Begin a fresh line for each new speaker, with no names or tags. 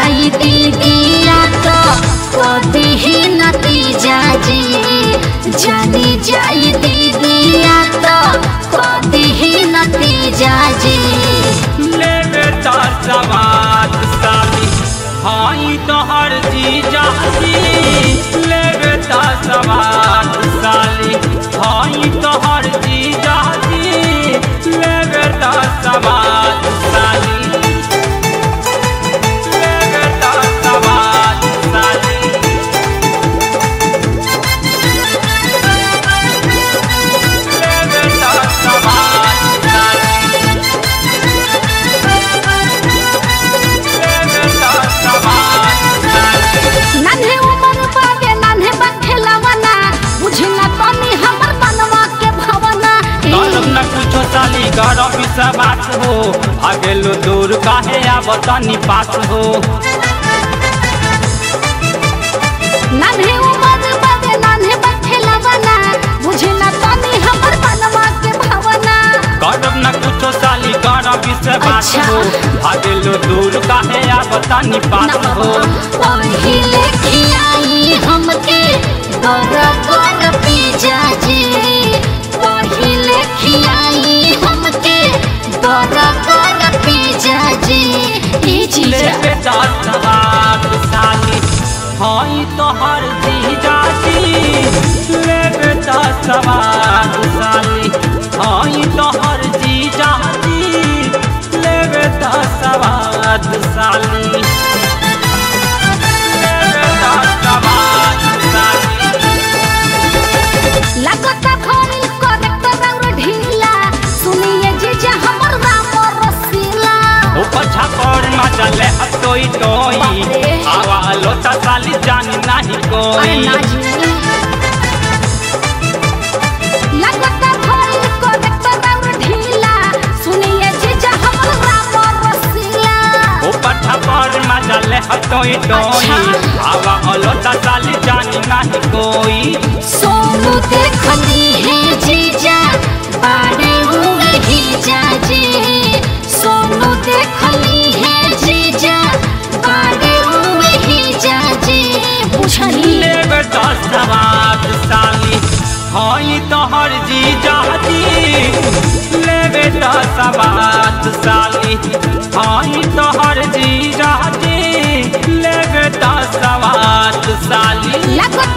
जाई दीदिया तो कभी ही नतीजा जी जानी जाई दीदिया तो कभी ही नतीजा जी
लेवे तार सवाद साली हाई तोहर जीजा जी लेवे तार सवाद साली हाई तोहर जीजा जी लेवे तार सवाद साली लेवे तार सवाद साली लेवे तार सवाद साली
नन्हे उमर बागे नन्हे बखेलवना बुझला तनी हमर बनवा के भवना
गरम न कुछो साली गरम से बात हो भागेलो दूर काहे आब तनी पास हो
नन्हे उमर बागे नन्हे बखेलवना बुझला तनी हमर बनवा के भवना
गरम न कुछो साली गरम से बात
अच्छा।
हो भागेलो दूर काहे आब तनी पास हो
पहिले खियाई हमके बड़ा बड़ा पिज्जा जी पहिले खियाई हमके बड़ा बड़ा पिज्जा जी ई चीज
लेवे दस सवार साली हई तोहर जीजा जी लेवे दस सवार साली हई तोहर जीजा जी लेवे दस सवार साली लेवे दस सवार साली
लगता भइल करेक्टर और ढीला सुनिए जीजा हमर राम रसीला
ऊपर छापर मचले हतोई टोई
बाप रे।
आवा लोटा साली जानी नहीं
अरे
कोई
ना जी लगता भइल करेक्टर और ढीला सुनिए जीजा हमर राम रसीला
ऊपर छापर मचले हतोई टोई
अच्छा।
आवा लोटा साली जानी नहीं कोई
सोनू देखली है जीजा बाड़े हुए ही जाजी सोनू देखली है जीजा बाड़े हुए ही जाजी बुझली
लेवे दस सवार साली हई तोहर जीजा जी लेवे दस सवार साली हई तोहर जीजा जी लेवे दस सवार साली
लगत